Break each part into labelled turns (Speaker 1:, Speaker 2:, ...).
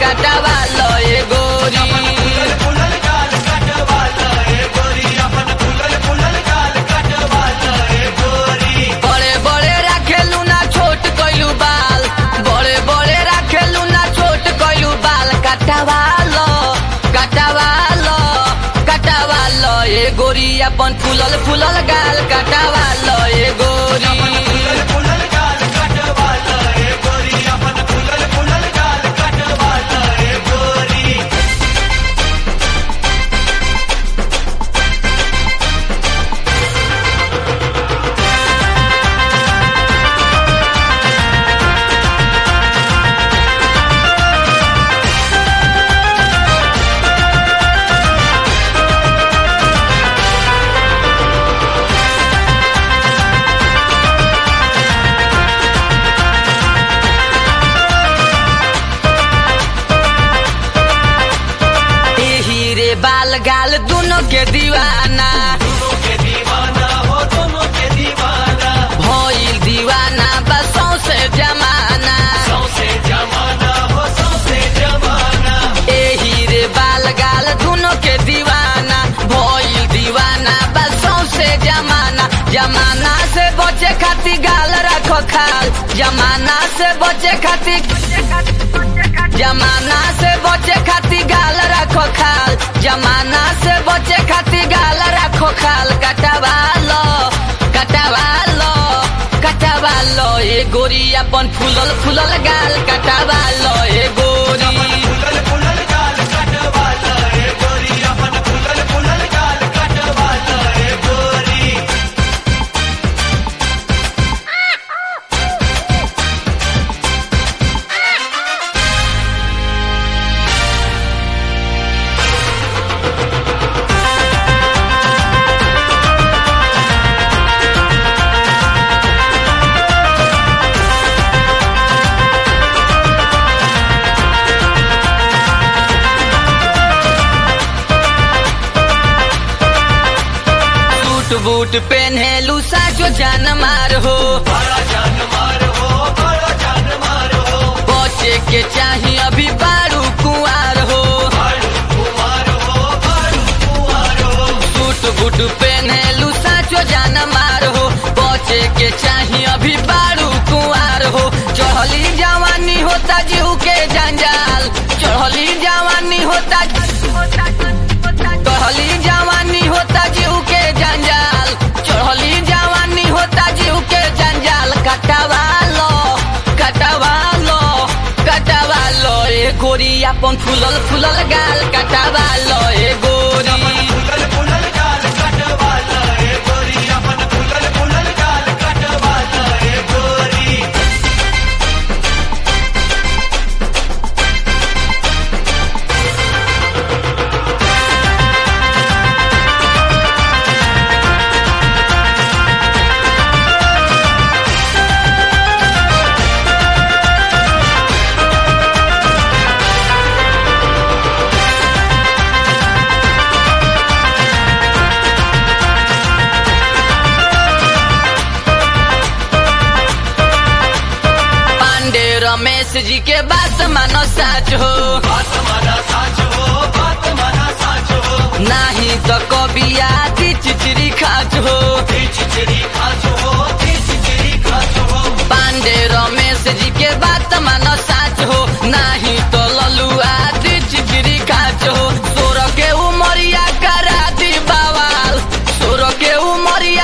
Speaker 1: कटवा लो ए गोरी
Speaker 2: फुलल गाल कटवाल ए गोरी अपन फुलल फुलल गाल कटवाल ए गोरी
Speaker 1: बड़े बड़े रखेलू ना छोट कइलू बाल बड़े बड़े रखेलू ना छोट कइलू बाल कटवा लो कटवा लो कटवा लो ए गोरी अपन फूलल फूलल गाल कटवा लो ए गोरी
Speaker 2: फुलल फुलल गाल कटवाल ए गोरी अपन फुलल फुलल गाल कटवाल ए गोरी
Speaker 1: एही रे बाल गाल दोनों के दीवाना
Speaker 2: दोनों के दीवाना हो दोनों के दीवाना
Speaker 1: भइल दीवाना बसों से जमाना
Speaker 2: सौसे जमाना हो सौसे जमाना
Speaker 1: एही रे बाल गाल दोनों के दीवाना भइल दीवाना बसों से जमाना जमाना से बचे खातिर गाल रखो खाल जमाना से बचे खातिर जमाना से बचे खातिर गाल रखो खाल जमाना से बचे खातिर गाल रखो खाल कटवा लो कटवा लो कटवा लो ए गोरी अपन फूलल फूलल गाल कटवा लो ए गोरी
Speaker 2: फुलल फुलल गाल कटवाल ए गोरी अपन फुलल फुलल गाल कटवाल ए गोरी
Speaker 1: सूट बूट पहनेलू साचो जान मार हो
Speaker 2: बड़ा जान मार हो बड़ा जान मार हो
Speaker 1: बचे के चाही अभी बारू कुआर हो
Speaker 2: बारू कुमार हो बारू कुमार हो
Speaker 1: सूट बूट पहनेलू साचो जान मार हो बचे के चाही अभी बारू कुआर हो चढ़ली जवानी होता जीव के जंजाल चढ़ली जवानी होता चढ़ली जवानी होता जीव के जंजाल चढ़ली जवानी होता जीव के जंजाल कटवा लो कटवा लो कटवा लो ए गोरी अपन फूलल फूलल गाल कटवा लो ए गोरी
Speaker 2: फुलल फुलल गाल कटवाल ए गोरी अपन फुलल फुलल गाल कटवाल ए गोरी
Speaker 1: पांडे रमेश जी के बात मानो साच हो
Speaker 2: बात माना साच हो बात माना साच हो
Speaker 1: नाही तो कभी आदि चिचरी खाच हो
Speaker 2: चिचरी खाच हो चिचरी खाच हो
Speaker 1: पांडे रमेश जी के बात मानो साच हो नाही तो ललू आदि चिचरी खाच हो सोर के उमरिया करा दी बवाल सोर के उमरिया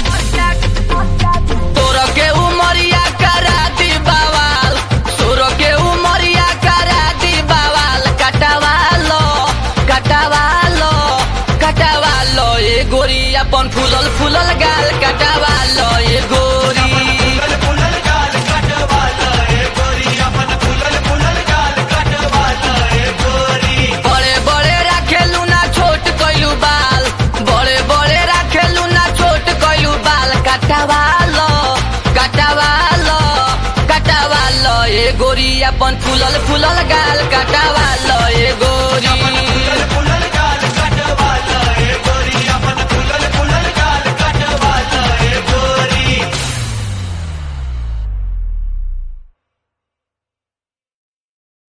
Speaker 1: तोर के उमरिया करा दी बवाल सोर के उमरिया करा दी बवाल कटवा लो कटवा लो कटवा लो ए गोरी अपन फूलल फूलल गा